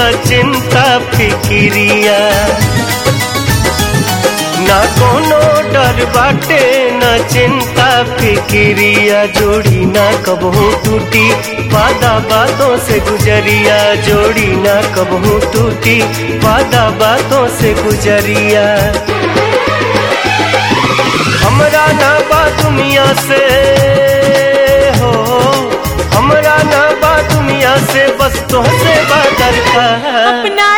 न चिंता फिकिरिया ना कोनो डर बाटे न चिंता फिकिरिया जोड़ी ना कबहू टूटी वादा बातों से गुजरिया जोड़ी ना कबहू टूटी वादा बातों से गुजरिया हमरा ना बा दुनिया से हो हमरा ना बा दुनिया से बस तो से बा दरकार अपना